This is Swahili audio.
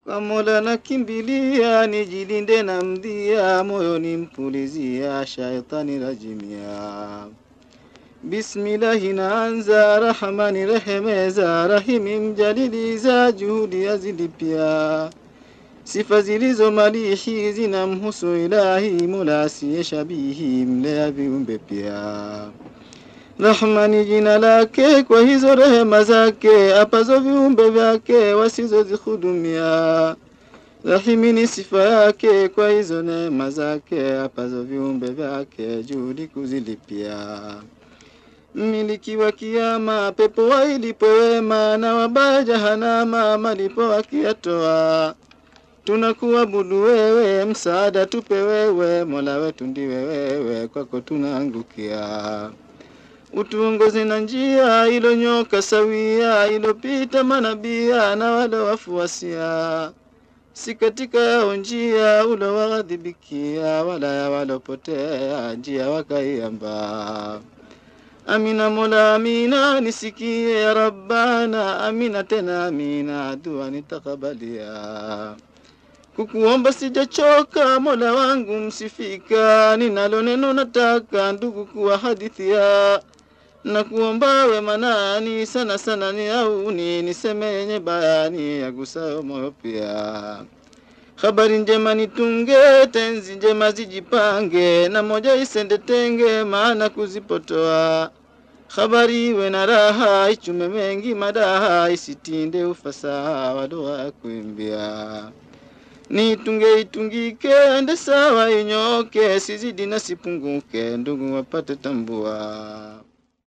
Kwa Mola nakimbilia, nijilinde na mdhia, moyoni mpulizia, shaitani rajimia. Bismillahi naanza, Rahmani rehemeza, Rahimi mjaliliza, juhudi yazilipia. Sifa zilizo malihi zinamhusu Ilahi, Mola asiye shabihi, mlea viumbe pia. Rahmani jina lake, kwa hizo rehema zake, apazo viumbe vyake wasizozihudumia. Rahimi ni sifa yake, kwa hizo neema zake, apazo viumbe vyake, juhudi kuzilipia. Mmiliki wa kiyama, pepo wailipo wema, na wabaya jahanama, malipo wakiyatoa. Tunakuabudu wewe, msaada tupe wewe, Mola wetu ndiwe wewe, kwako tunaangukia. Utuongoze na njia ilonyoka sawia, ilopita manabia na wale wafuasia, si katika yao njia ulowaghadhibikia, wala ya walopotea njia wakaiamba. Amina Mola, amina, nisikie ya Rabbana, amina tena amina, dua nitakabalia. Kukuomba sijachoka, Mola wangu msifika, ninalo neno nataka ndugu kuwa hadithia na kuomba wema nani sana sana ni auni niseme yenye bayani yagusayo moyo pia. Habari njema nitunge, tenzi njema zijipange, na moja isende tenge, maana kuzipotoa. Habari iwe na raha, ichume mengi madaha, isitinde ufasaha wa dua ya kuimbia. Nitunge itungike, ende sawa inyoke, sizidi na sipunguke, ndugu wapate tambua.